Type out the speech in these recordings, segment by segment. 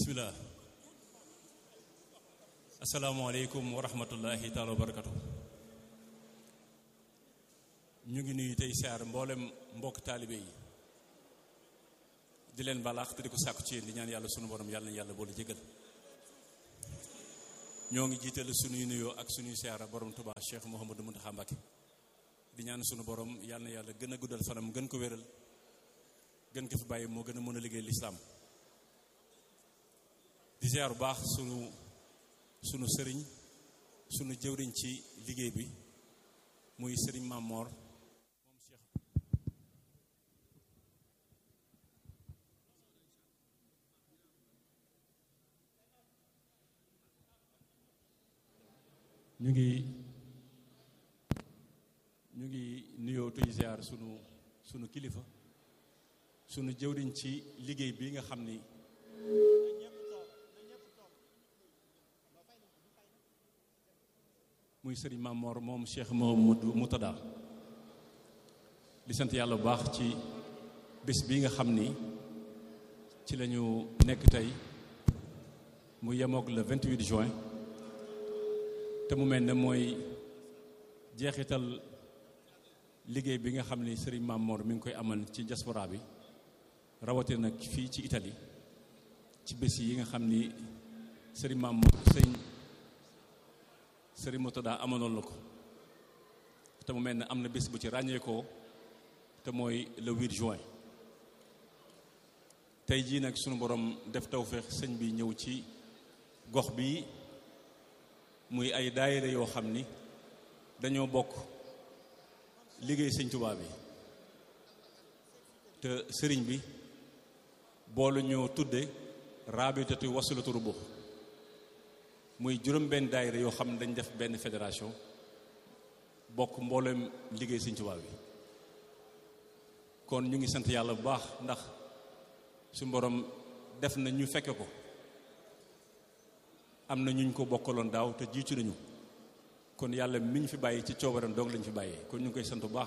bismillah asalaamaaleykum wa rahmatullahi taala wa barakatu ñu ngi nuyu tey siyaar mboolem mbokk taalibe yi di leen balaax te di ko sàkku ci yéen di ñaan yàlla sunu borom yàlla na yàlla boole jégal ñoo ngi jiital sunuy nuyoo ak sunuy siyaara borom Tuubaa Cheikh Mouhamadou Mountakha Mbacké di ñaan sunu borom yàlla na yàlla gën a guddal fanam gën ko wéral gën ko fi bàyyi moo gën a mën a liggéey lislaam di ziar bu baax sunu sunu sëriñ sunu jëwriñ ci liggéey bi muy sëriñ Mamor moom Cheikh ñu ngi ñu ngi nuyoo tuy ziar sunu sunu kilifa sunu jëwriñ ci liggéey bi nga xam ni muy sëriñ Mamor moom Cheikh Mouhamadou Moutada di sant yàlla bu baax ci bés bi nga xam ni ci la ñu nekk tey mu yemoog le 28 juin te mu mel ne mooy jeexital liggéey bi nga xam ni sëriñ Mamor mi ngi koy amal ci diaspora bi rawatina nag fii ci Italie ci bés yi nga xam ni sëriñ Mamor sëñ sëriñ Moutada amaloon la ko te mu mel ne am na bés bu ci ràññeekoo te mooy le 8 juin tey jii nag sunu borom def tawféex sëñ bi ñëw ci gox bi muy ay daayira yoo xam ni dañoo bokk liggéey sëñ Tuubaa bi te sëriñ bi boolu ñoo tudde raabitatu wasilatu rubu muy juróom benn daayira yoo xam ne dañ def benn fédération bokk mbooleem liggéey sëñ Tuubaa bi kon ñu ngi sant yàlla bu baax ndax su borom def na ñu fekke ko am na ñuñ ko bokkaloon daaw te jiitu nañu kon yàlla mi ñu fi bàyyi ci coobaram doog lañu fi bàyyee kon ñu ngi koy sant bu baax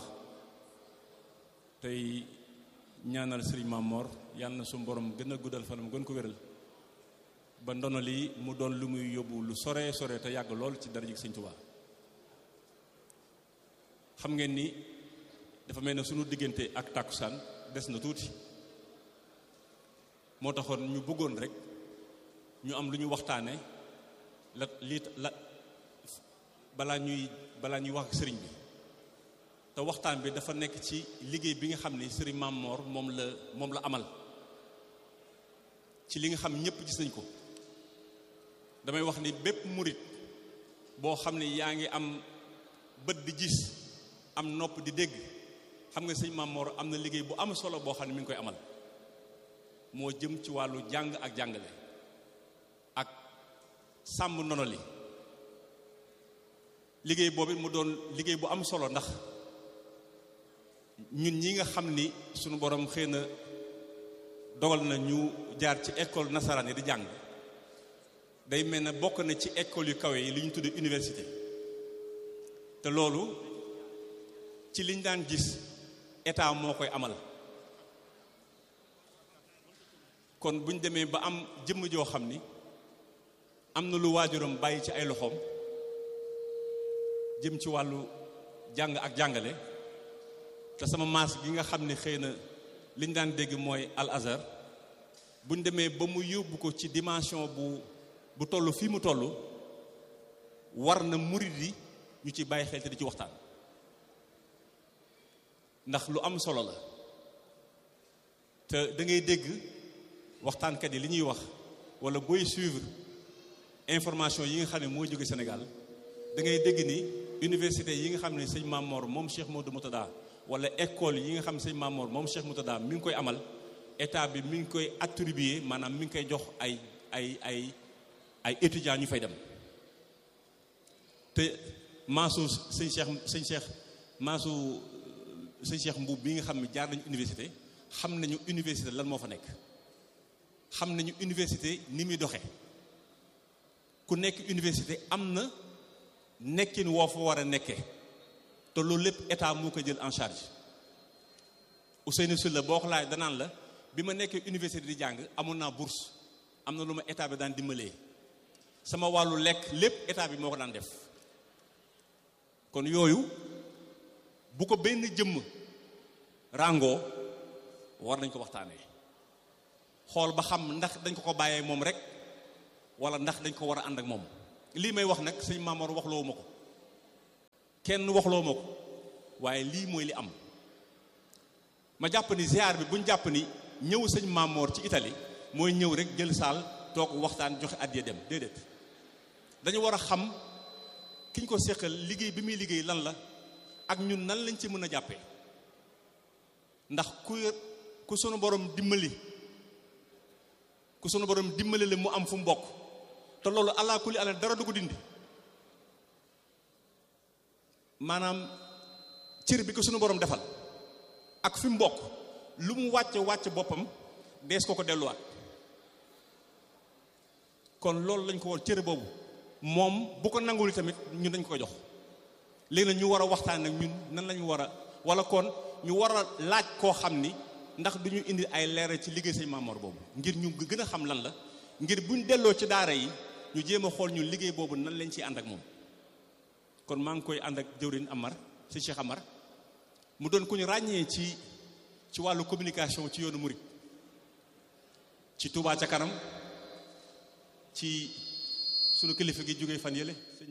tey ñaanal sëriñ Mamor yàlla na su borom gën a guddal fanam gën ko wéral ba ndono lii mu doon lu muy yóbbu lu sore sore te yàgg lool ci dara ji sëñ Tuubaa xam ngeen ni dafa mel ne sunu diggante ak tàkkusaan des na tuuti moo taxoon ñu bëggoon rek ñu am lu ñu waxtaane la lii la balaa ñuy balaa ñuy wax ak sëriñ bi te waxtaan bi dafa nekk ci liggéey bi nga xam ni sëriñ Mamor moom la moom la amal ci li nga xam ñëpp gis nañ ko damay wax ni bépp murit boo xam ne yaa ngi am bët di gis am nopp di dégg xam nga sëñ Mamor am na liggéey bu am solo boo xam ne mi ngi koy amal moo jëm ci wàllu jàng ak jàngale ak sàmm ndono li liggéey boobu mu doon liggéey bu am solo ndax ñun ñi nga xam ni sunu borom xëy na dogal na ñu jaar ci école nasaraan yi di jàng day mel ne bokk na ci école yu kawe yi li ñu tuddee université te loolu ci liñ daan gis état moo koy amal kon bu ñu demee ba am jëmm joo xam ni am na lu waajuram bàyyi ci ay loxoom jëm ci wàllu jàng ak jàngale te sama maas gi nga xam ne xëy na li ñu daan dégg mooy al azhar bu ñu demee ba mu yóbbu ko ci dimension bu bu toll fii mu toll war na murid yi ñu ci bàyyi xel te di ci waxtaan ndax lu am solo la te da ngay dégg waxtaankat yi li ñuy wax wala booy suivre information yi nga xam ne moo jóge Sénégal da ngay dégg ni université yi nga xam ne sëñ Mamor moom Cheikh Modou Moutada wala école yi nga xam ne sëñ Mamor moom Cheikh Moutada mi ngi koy amal état bi mi ngi koy attribuer maanaam mi ngi koy jox ay ay ay ay étudiants ñu fay dem te maasu sëñ Cheikh sëñ Cheikh maasu sëñ Cheikh Mbuub bi nga xam ne jaar nañu université xam nañu université lan moo fa nekk xam nañu université ni muy doxe ku nekk université am na nekkin woo fa war a nekkee te loolu lépp état moo ko jël en charge Ousseynou Sylla boo ko laaj danaan la bi ma nekkee université di jàng amoon naa bourse am na lu ma état bi daan dimbalee sama wàllu lekk lépp état bi moo ko daan def kon yooyu bu ko benn jëmm ràngoo war nañ ko waxtaanee xool ba xam ndax dañ ko ko bàyyee moom rek wala ndax dañ ko war a ànd ak moom lii may wax nag sëñ Maamoor waxloo ma ko kenn waxloo ma ko waaye lii mooy li am ma jàpp ni ziar bi buñ jàpp ni ñëw sëñ Maamoor ci Italie mooy ñëw rek jël saal toog waxtaan joxe addiya dem déedéet dañu war a xam ki ñu ko séqal liggéey bi muy liggéey lan la ak ñun nan lañ ci mën a jàppee ndax ku ku sunu borom dimbali ku sunu borom dimbali la mu am fu mu bokk te loolu allah kulli ala dara du ko dindi maanaam cër bi ko sunu borom defal ak fi mu bokk lu mu wàcce wàcce boppam dees ko ko delluwaat kon loolu lañ ko war cër boobu moom bu ko nangul tamit ñun dañ ko jox léegi nag ñu war a waxtaan ak ñun nan lañu war a wala kon ñu war a laaj koo xam ni ndax du ñu indi ay leeral ci liggéey sëñ Maamoor boobu ngir ñu gën a xam lan la ngir buñ delloo ci daara yi ñu jéem a xool ñun liggéey boobu nan lañ ciy ànd ak moom kon maa ngi koy ànd ak jëwriñ Amar si Cheikh Amar mu doon ku ñu ràññee ci ci wàllu communication ci yoonu murit ci Touba ca kanam ci sunu kilifa gi jógee fan yële sëñ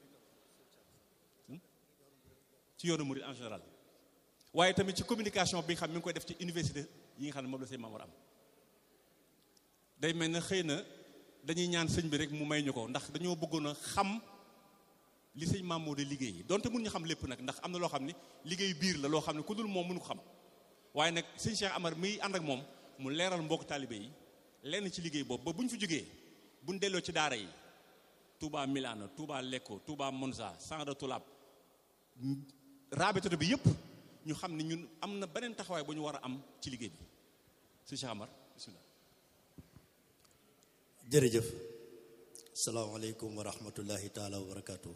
ci yoonu murit en général waaye tamit ci communication bi nga xam mi ngi koy def ci université yi nga xam ne moom la sëñ Maamoor am day mel ne xëy na dañuy ñaan sëñ bi rek mu may ñu ko ndax dañoo bëggoon a xam li sëñ Maamoor di liggéey donte mun ñu xam lépp nag ndax am na loo xam ne liggéey biir la loo xam ne ku dul moom mënu ko xam waaye nag sëñ Cheikh Amar miy ànd ak moom mu leeral mbokk taalibe yi lenn ci liggéey boobu ba bu ñu fi jógee bu ñu delloo ci daara yi Touba Milano Touba Lecco Touba Monza Sandra Tulab raabitatu bi yëpp ñu xam ne ñun am na beneen taxawaay bu ñu war a am ci liggéey bi sëñ Cheikh Amar bismillah jërëjëf salaamaaleykum wa rahmatullahi taala wa barakaatu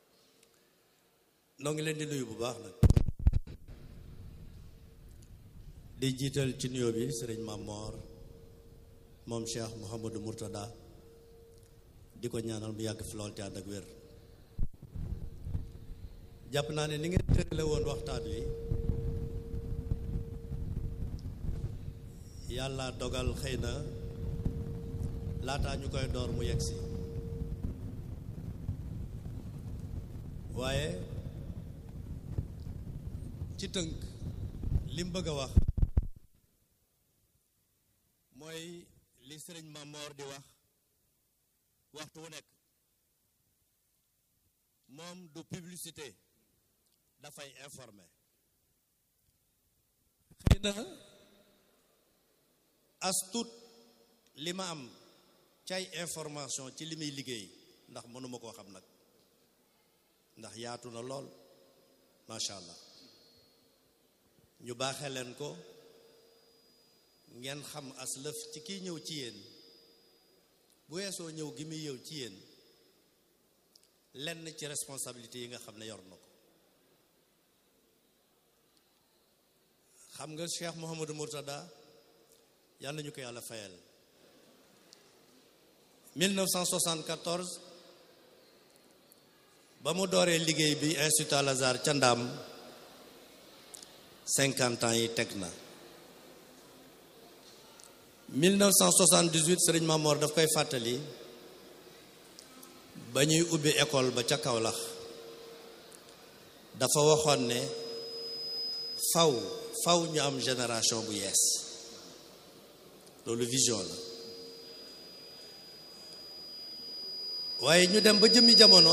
noo ngi leen di nuyu bu baax nag di jiital ci nuyoo bi sëriñ Mamor moom Cheikh Mouhamadou Mourtada di ko ñaanal mu yàgg fi lool te ànd ak wér jàpp naa ne ni ngeen tërale woon waxtaan wi yàlla dogal xëy na laataa ñu koy door mu yegg si waaye ci tënk li mu bëgg a wax mooy li sëriñ Mamor di wax waxtu wu nekk moom du publicité dafay informer xëy na as tuut li ma am cay information ci li muy liggéey ndax mënuma koo xam nag ndax yaatu na lool macha allah ñu baaxee leen ko ngeen xam as lëf ci kiy ñëw ci yéen bu weesoo ñëw gi muy ñëw ci yéen lenn ci responsabilité yi nga xam ne yor na ko xam nga Cheikh Mouhamadou Mourtada yàlla ñu ko yàlla fayal 1974 ba mu dooree liggéey bi Institut Al Azhar ca Ndaam 50 ans yi teg na 1978 sëriñ Mamor daf koy fàttali ba ñuy ubbi école ba ca Kaolack dafa waxoon ne faw faw ñu am génération bu yees loolu vision la waaye ñu dem ba jëmmi jamono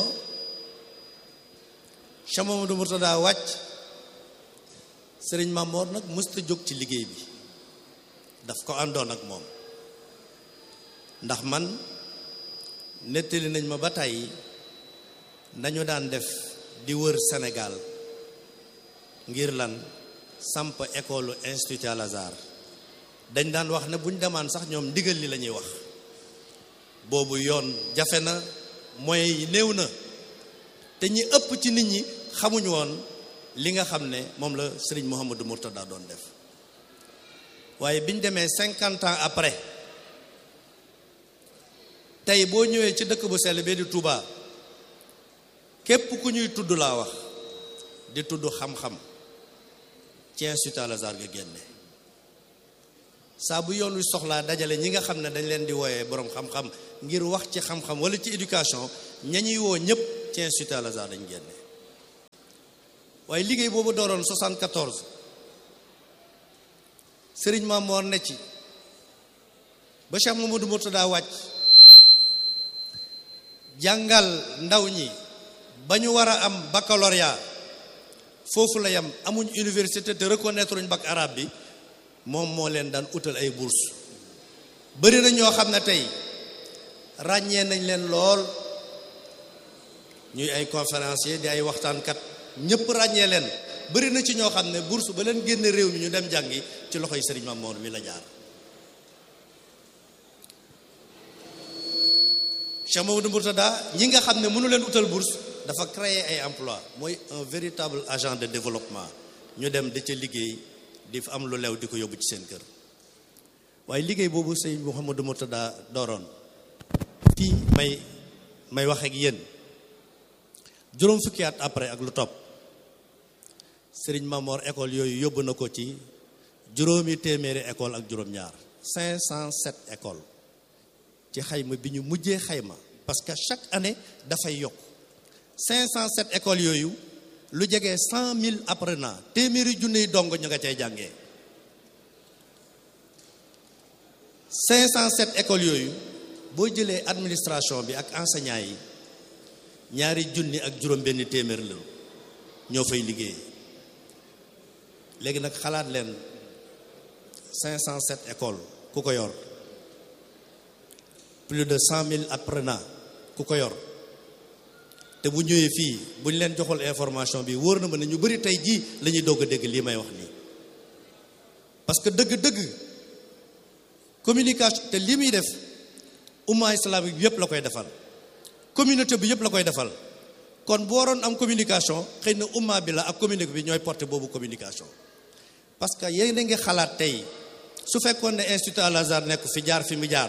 Cheikh Mamadou Mourtada wàcc sëriñ Mamor nag mësta jóg ci liggéey bi daf ko àndoon ak moom ndax man nettali nañ ma ba tàyyi nañu daan def di wër Sénégal ngir lan samp école Institut Al Azhar dañ daan wax ne buñ demaan sax ñoom ndigal li la ñuy wax boobu yoon jafe na moyens yi néew na te ñi ëpp ci nit ñi xamuñu woon li nga xam ne moom la Serigne Mouhamadou Mourtada doon def waaye biñ demee cinquante ans après tey boo ñëwee ci dëkk bu sell bee di Touba képp ku ñuy tudd laa wax di tudd xam-xam ci Institut Al Azhar nga génne saa bu yoon wi soxlaa dajale ñi nga xam ne dañ leen di wooyee boroom xam-xam ngir wax ci xam-xam wala ci éducation ña ñuy woo ñëpp ci Institut Al Azhar dañ génne waaye liggéey boobu dooroon 74 Sëriñ Mamoor ne ci ba Cheikh Mamadou Mourtada wàcc jàngal ndaw ñi ba ñu war a am baccalauréat foofu la yam amuñ université te reconnaître uñ bac arabe bi moom moo leen daan utal ay bourse bëri na ñoo xam ne tey ràññee nañ leen lool ñuy ay conférencier di ay waxtaankat ñëpp ràññee leen bëri na ci ñoo xam ne bourse ba leen génne réew mi ñu dem jàngi ci loxoy Serigne Mamour mi la jaar Cheikh Mamadou Mourtada ñi nga xam ne mënu leen utal bourse dafa créer ay emploi mooy un véritable agent de développement ñu dem di ca liggéey di fa am lu lew di ko yóbbu ci seen kër waaye liggéey boobu sëñ Mouhamadou Mourtada dooroon fii may may wax ak yéen juróom fukki at après ak lu topp Serigne Mamor école yooyu yóbbu na ko ci juróomi téeméeri école ak juróom-ñaar 507 école ci xayma bi ñu mujjee xayma parce que chaque année dafay yokk 507 écoles yooyu lu jege 100 000 apprenants téeméeri junniy dong ñu nga cay jàngee 507 écoles yooyu boo jëlee administration bi ak enseignants yi ñaari junni ak juróom-benn téeméer la ñoo fay liggéey léegi nag xalaat leen 507 écoles ku ko yor plus de 100 000 apprenants ku ko yor. te bu ñëwee fii bu ñu leen joxul information bi wóor na ma ne ñu bari tey jii la ñuy doog a dégg lii may wax nii parce que dëgg-dëgg communication te lii muy def umma islamique bi yëpp la koy defal communauté bi yëpp la koy defal kon bu waroon am communication xëy na umma bi la ak communauté bi ñooy porté boobu communication parce que yéen a ngi xalaat tey su fekkoon ne Institut Al Azhar nekk fi jaar fi mu jaar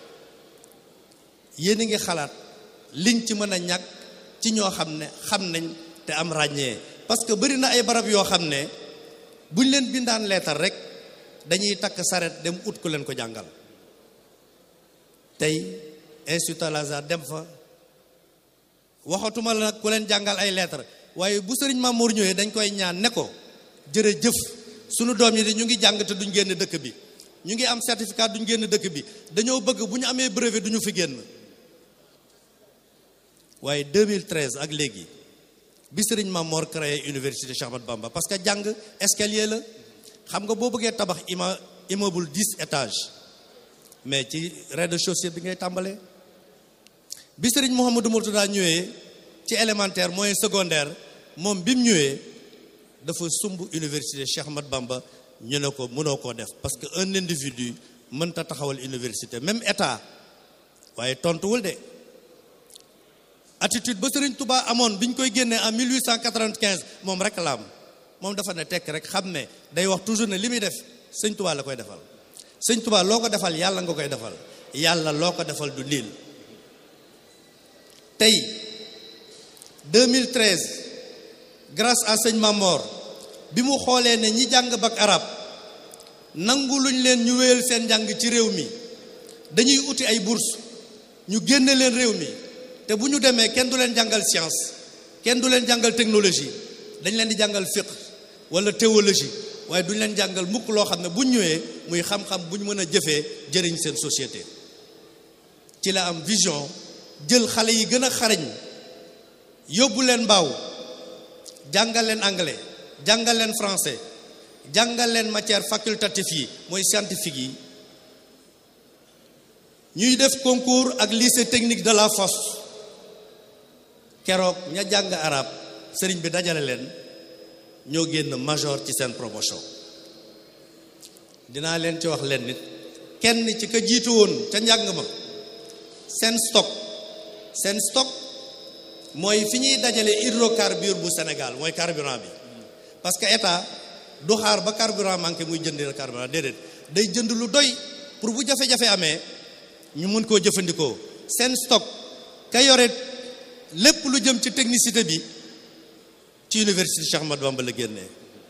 yéen a ngi xalaat liñ ci mën a ñàkk ci ñoo xam ne xam nañ te am ràññee parce que bari na ay barab yoo xam ne buñ leen bindaan leetar rek dañuy takk saret dem ut ku leen ko jàngal tey Institut Al Azhar dem fa waxatuma la nag ku leen jàngal ay lettre waaye bu sëriñ Mamour ñëwee dañ koy ñaan ne ko jërëjëf sunu doom yi de ñu ngi jàng te duñ génn dëkk bi ñu ngi am certificat duñ génn dëkk bi dañoo bëgg bu ñu amee brevet duñu fi génn waaye 2013 ak léegi bi sëriñ Mamor créé université Cheikh Ahmadou Bamba parce que jàng escalier la xam nga boo bëggee tabax ima immeuble 10 étages mais ci rez-de-chaussée bi ngay tàmbalee bi sëriñ Mouhamadou Mourtada ñëwee ci élémentaire moyen secondaire moom bi mu ñëwee dafa sumb université Cheikh Ahmadou Bamba ñu ne ko mënoo koo def parce que un individu mënta taxawal université même état waaye tontuwul de attitude ba Serigne Touba amoon bi ñu koy génnee en 1895 moom rek la am moom dafa ne tekk rek xam ne day wax toujours ne li muy def sëñ Touba la koy defal sëñ Touba loo ko defal yàlla nga koy defal yàlla loo ko defal du niil tey 2013 grâce à sëñ Mamor bi mu xoolee ne ñi jàng bac arab nangu luñ leen ñu wéyal seen njàng ci réew mi dañuy uti ay bourse ñu génne leen réew mi te bu ñu demee kenn du leen jàngal science kenn du leen jàngal technologie dañ leen di jàngal fiqh wala théologie waaye duñ leen jàngal mukk loo xam ne bu ñu ñëwee muy xam-xam bu ñu mën a jëfee jëriñ seen société ci la am vision jël xale yi gën a xarañ yóbbu leen mbaaw jàngal leen anglais jàngal leen français jàngal leen matière facultative yi mooy scientifique yi ñuy def concours ak lycée technique de la Fosse keroog ña jàng arab sëriñ bi dajale leen ñoo génn major ci seen promotion dinaa leen ci wax leen nit kenn ci ka jiitu woon ca njàng ma seen stock seen stock mooy fi ñuy dajale hydrocarbure bu Sénégal mooy carburant bi parce que état du xaar ba carburant manqué muy jënd carburant déedéet day jënd lu doy pour bu jafe-jafe amee ñu mën koo jëfandikoo seen stock ka yore lépp lu jëm ci technicité bi ci université Cheikh Ahmadou Bamba la génnee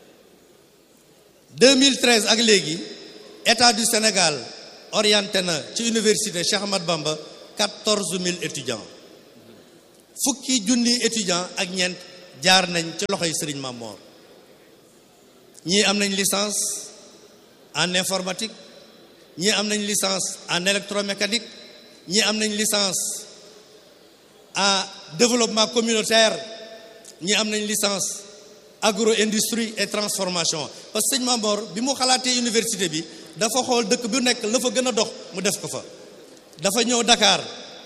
2013 ak léegi état du Sénégal orienté na ci université Cheikh Ahmadou Bamba 14000 étudiants fukki junni étudiants ak ñeent jaar nañ ci loxoy Serigne Mamor ñii am nañ licence en informatique ñii am nañ licence en électromécanique ñii am nañ licence en développement communautaire ñii am nañ licence agro-industrie et transformation parce que sëñ Mamor bi mu xalaatee université bi dafa xool dëkk bu nekk la fa gën a dox mu def ko fa dafa ñëw Dakar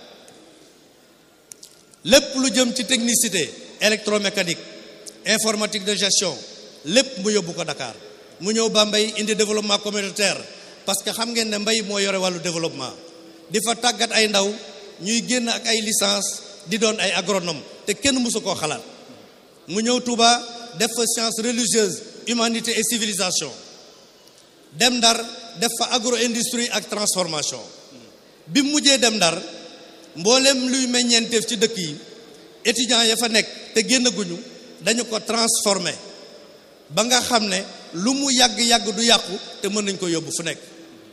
lépp lu jëm ci technicité électromécanique informatique de gestion lépp mu yóbbu ko Dakar mu ñëw Bambey indi développement communautaire parce que xam ngeen ne mbay moo yore wàllu développement di fa tàggat ay ndaw ñuy génn ak ay licence di doon ay agronome te kenn mësu koo xalaat mu ñëw Touba def fa science religieuse humanité et civilisation dem Ndar def fa agro industrie ak transformation bi mu mujjee dem Ndar mboolem luy meññeenteef ci dëkk yi étudiants ya fa nekk te génn guñu dañu ko transformé ba nga xam ne lu mu yàgg-yàgg du yàqu te mën nañ ko yóbbu fu nekk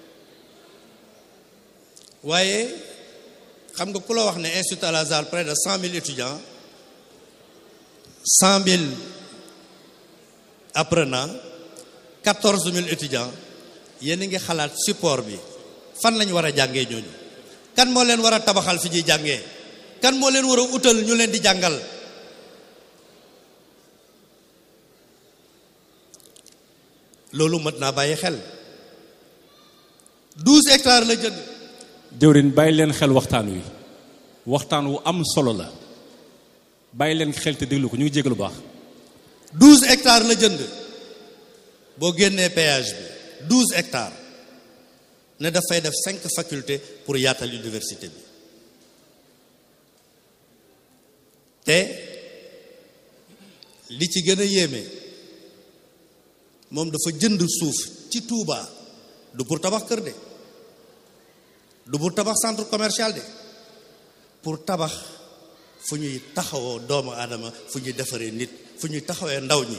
waaye xam nga ku la wax ne institut Al Azhar près de cent mille étudiants cent mille apprenants quatorze mille étudiants yéen a ngi xalaat support bi fan lañ war a jàngee ñooñu kan moo leen war a tabaxal fi ñuy jàngee kan moo leen war a utal ñu leen di jàngal loolu mat naa bàyyi xel douze hectares la jënd jëwrin bàyyi leen xel waxtaan wi waxtaan wu am solo la bàyyi leen xel te déglu ko ñu ngi jégalu baax douze hectares la jënd boo génnee péage bi douze hectares ne dafay def cinq facultés pour yaatal université bi te li ci gën a yéeme moom dafa jënd suuf ci Touba du pour tabax kër de du pour tabax centre commercial de pour tabax fu ñuy taxawoo doomu aadama fu ñuy defaree nit fu ñuy taxawee ndaw ñi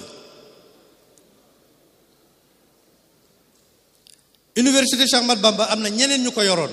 université Cheikh Ahmadou Bamba am na ñeneen ñu ko yoroon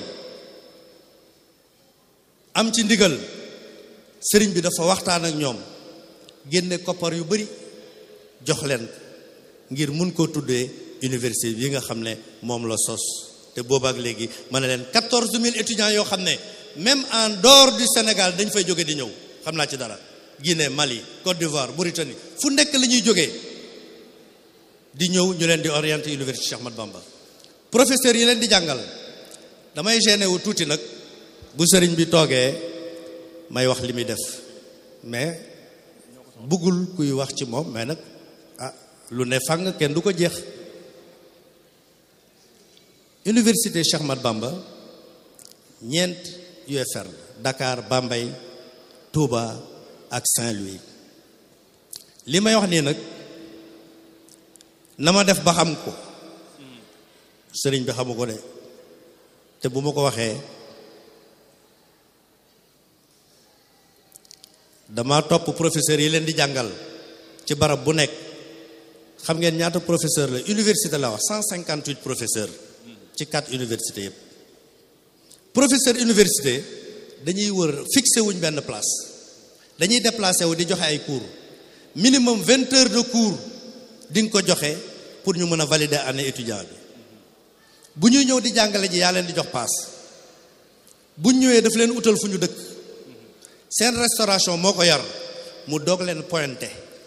am ci ndigal sëriñ bi dafa waxtaan ak ñoom génne koppar yu bari jox leen ngir mun koo tuddee université bi nga xam ne moom la sos te boobaak léegi ma ne leen quatorze mille étudiants yoo xam ne même en dehors du Sénégal dañ fay jóge di ñëw xam naa ci dara Guinée Mali Côte d'Ivoire Mauritanie fu nekk la ñuy jógee di ñëw ñu leen di orienter université Cheikh Ahmadou Bamba professeur yi leen di jàngal damay gêné wu tuuti nag bu sëriñ bi toogee may wax li muy def mais buggul kuy wax ci moom mais nag ah lu ne fàng kenn du ko jeex université Cheikh Ahmadou Bamba ñeent UFR Dakar Bambey Touba ak Saint-Louis li may wax nii nag na ma def ba xam ko sëriñ bi xamu ko de te bu ma ko waxee dama topp professeur yi leen di jàngal ci barab bu nekk xam ngeen ñaata professeur la université la wax cent cinquante huit professeur ci quatre université yëpp professeur université dañuy wër fixé wuñ benn place dañuy déplacé wu di joxe ay cours minimum vingt heures de cours di nga ko joxe pour ñu mën a valider année étudiant bi bu ñuy ñëw di jàngale ji yaa leen di jox paas bu ñëwee daf leen utal fu ñu dëkk seen restauration moo ko yar mu doog leen pointé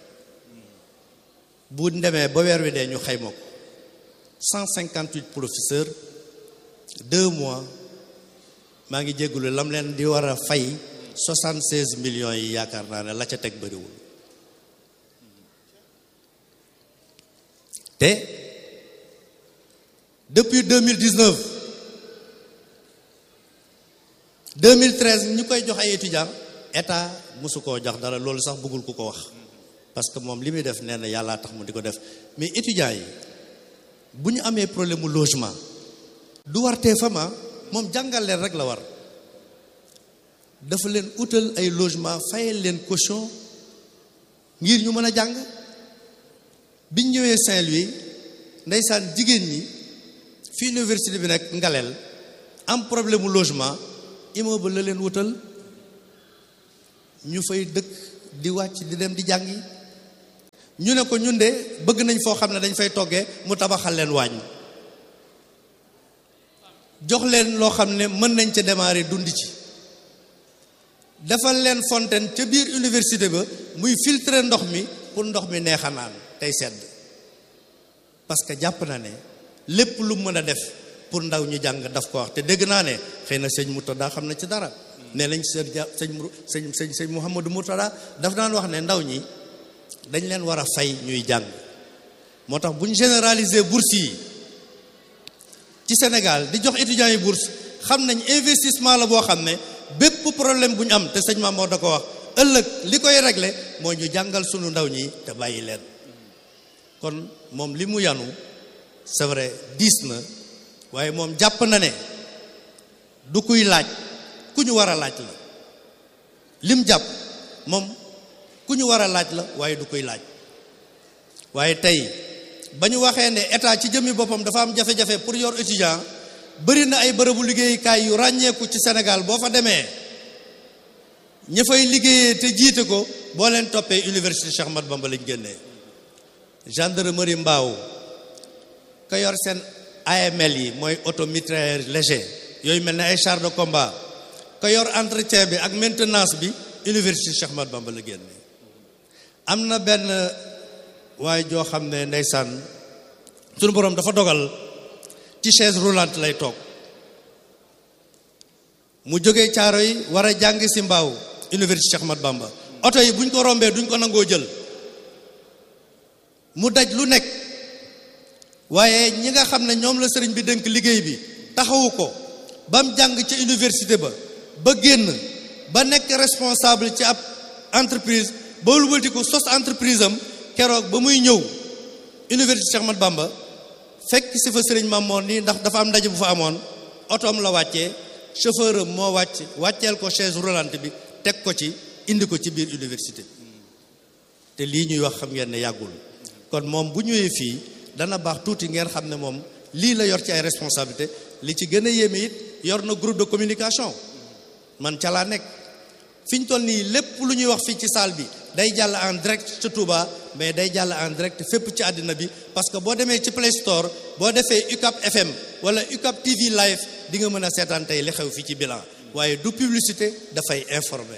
bu demee ba weer wi dee ñu xayma ko cent cinquante huit professeurs deux mois maa ngi jéggulu lam leen di war a fay soixante seize millions yi yaakaar naa ne la ca teg bëriwul te depuis 2019 2013 ñu koy jox ay étudiants état mosu koo jox dara loolu sax bëggul ku ko wax parce que moom li muy def nee na yàllaa tax mu di ko def mais étudiants yi bu ñu amee problème mu logement du war tee fama moom jàngal leen rek la war dafa leen utal ay logement fayal leen caution ngir ñu mën a jàng biñ ñëwee Saint-Louis ndeysaan jigéen ñi fi université bi nekk ngaleel am problème mu logement immeuble la leen wutal ñu fay dëkk di wàcc di dem di jàngi ñu ne ko ñun de bëgg nañ foo xam ne dañ fay toggee mu tabaxal leen waañ jox leen loo xam ne mën nañ ca démarrer dund ci defal leen fontaine ca biir université ba muy filtrer ndox mi pour ndox mi neex a naan tey sedd parce que jàpp na ne lépp lu mën a def pour ndaw ñu jàng daf ko wax te dégg naa ne xëy na sëñ Murtada xam na ci dara ne lañ sër ja sëñ sëñ sëñ sëñ Mouhamadou Murtada daf daan wax ne ndaw ñi dañ leen war a fay ñuy jàng moo tax bu ñu généraliser bourse yi ci Sénégal di jox étudiants yi bourse xam nañ investissement la boo xam ne bépp problème bu ñu am te sëñ Mamour da ko wax ëllëg li koy régler mooy ñu jàngal sunu ndaw ñi te bàyyi leen kon moom li mu yanu c'est vrai diis na waaye moom jàpp na ne du kuy laaj ku ñu war a laaj la lim jàpp moom ku ñu war a laaj la waaye du kuy laaj waaye tey ba ñu waxee ne état ci jëmmi boppam dafa am jafe-jafe pour yor étudiant bëri na ay bërëbu liggéeyukaay yu ràññeeku ci Sénégal boo fa demee ña fay liggéeyee te jiite ko boo leen toppee université Cheikh Ahmadou Bamba lañ génnee gendarmerie mbaaw ka yor seen AML yi mooy auto mitrailleur léger yooyu mel ne ay char de combat ka yor entretien bi ak maintenance bi université Cheikh Ahmadou Bamba la génnee am na benn waaye joo xam ne ndeysaan sunu boroom dafa dogal ci chaise roulante lay toog mu jógee caaro yi war a jàng si mbaaw université Cheikh Ahmadou Bamba oto yi buñ ko rombee duñ ko nangoo jël mu daj lu nekk waaye ñi nga xam ne ñoom la sëriñ bi dénk liggéey bi taxawu ko ba mu jàng ci université ba ba génn ba nekk responsable ci ab entreprise ba wëlbati ko sos entreprise am keroog ba muy ñëw université Cheikh Ahmadou Bamba fekk si fa sëriñ Mamoor nii ndax dafa am ndaje bu fa amoon otoom la wàccee chauffeur am moo wàcc wàcceel ko chaise roulante bi teg ko ci indi ko ci biir université te lii ñuy wax xam ngeen ne yàggul kon moom bu ñëwee fii dana baax tuuti ngeen xam ne moom lii la yor ci ay responsabilité li ci gën a yéeme it yor na groupe de communication man ca laa nekk fi ñu toll nii lépp lu ñuy wax fii ci salle bi day jàll en direct ca Touba mais day jàll en direct fépp ci àddina bi parce que boo demee ci Play Store boo defee UCAP FM wala UCAP TV live di nga mën a seetaan tey li xew fii ci bilan waaye du publicité dafay informer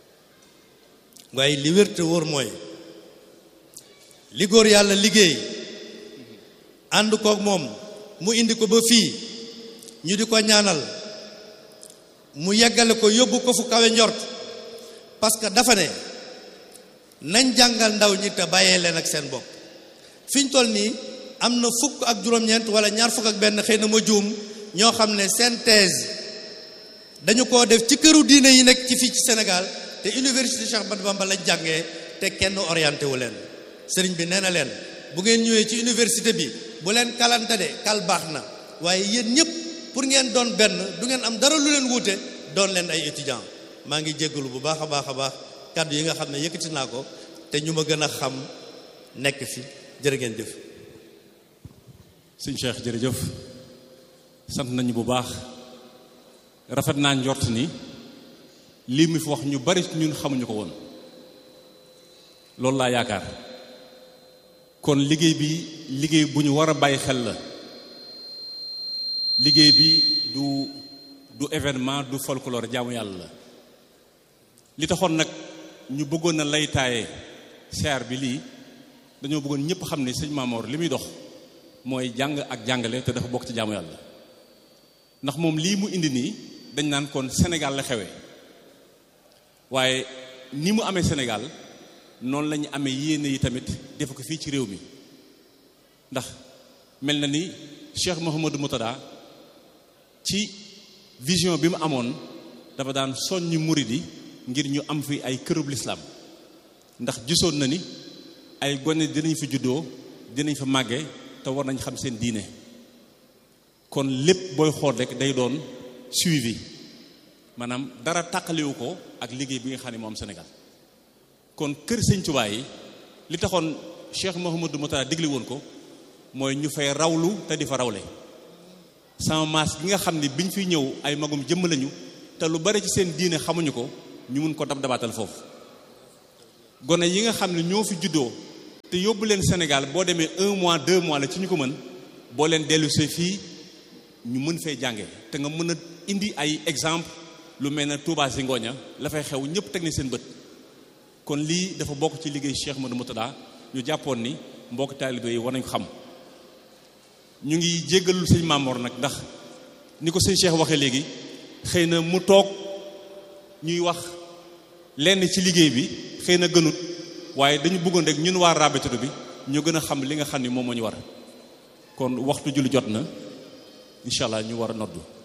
waaye li wér te wóor mooy li góor yàlla liggéey ànd koog moom mu indi ko ba fii ñu di ko ñaanal mu yeggale ko yóbbu ko fu kawe njort parce que dafa ne nañ jàngal ndaw ñi te bàyyee leen ak seen bopp fi ñu toll nii am na fukk ak juróom-ñeent wala ñaar fukk ak benn xëy na ma juum ñoo xam ne seen thèse dañu koo def ci këru diine yi nekk ci fii ci Sénégal te université Cheikh Ahmadou Bamba lañ jàngee te kenn orienté wu leen sëriñ bi nee na leen bu ngeen ñëwee ci université bi bu leen kalante de kal baax na waaye yéen ñëpp pour ngeen doon benn du ngeen am dara lu leen wuute doon leen ay étudiant maa ngi jéggalu bu baax a baax a baax kàddu yi nga xam ne yëkkati naa ko te ñu ma gën a xam nekk fi jërë ngeen jëf sëñ Cheikh jërëjëf sant nañu bu baax rafet naa njort ni lii mu fi wax ñu bari ñun xamuñu ko woon loolu laa yaakaar kon liggéey bi liggéey bu ñu war a bàyyi xel la liggéey bi du du événement du folklore jaamu yàlla la li taxoon nag ñu bëggoon na lay taaye seer bi lii dañoo bëggoon ñëpp xam ne sëñ Maamoor li muy dox mooy jàng ak jàngale te dafa bokk ci jaamu yàlla ndax moom lii mu indi nii dañ naan kon Sénégal la xewee waaye ni mu amee Sénégal noonu la ñu amee yéene yi tamit def ko fii ci réew mi ndax mel na ni Cheikh Mouhamadou Moutada ci vision bi mu amoon dafa daan soññi murid yi ngir ñu am fi ay kërub lislaam ndax gisoon na ni ay gone dinañ fi juddoo dinañ fa màgge te war nañ xam seen diine kon lépp booy xool rek day doon suivi maanaam dara tàqaliwu ko ak liggéey bi nga xam ne moo am Sénégal kon kër sëñ Tuubaa yi li taxoon Cheikh Mouhamadou Moutara digle woon ko mooy ñu fay rawlu te di fa rawle sama maas gi nga xam ne biñ fiy ñëw ay magum jëmm lañu te lu bari ci seen diine xamuñu ko ñu mun ko dab dabaatal foofu gone yi nga xam ne ñoo fi juddoo te yóbbu leen Sénégal boo demee un mois deux mois la ci ñu ko mën boo leen dellusee fii ñu mën fee jànge te nga mën a indi ay exemple lu mel ne Touba si ngooña la fay xew ñëpp teg ni seen bët kon lii dafa bokk ci liggéey Cheikh Modou Moutada ñu jàppoon ni mbokk taalibe yi war nañ ko xam ñu ngi jéggalul sëñ Mamor nag ndax ni ko sëñ Cheikh waxee léegi xëy na mu toog ñuy wax lenn ci liggéey bi xëy na gënut waaye dañu bëggoon rek ñun waa rabitatu bi ñu gën a xam li nga xam ni moom moo ñu war kon waxtu julli jot na incha allah ñu war a noddu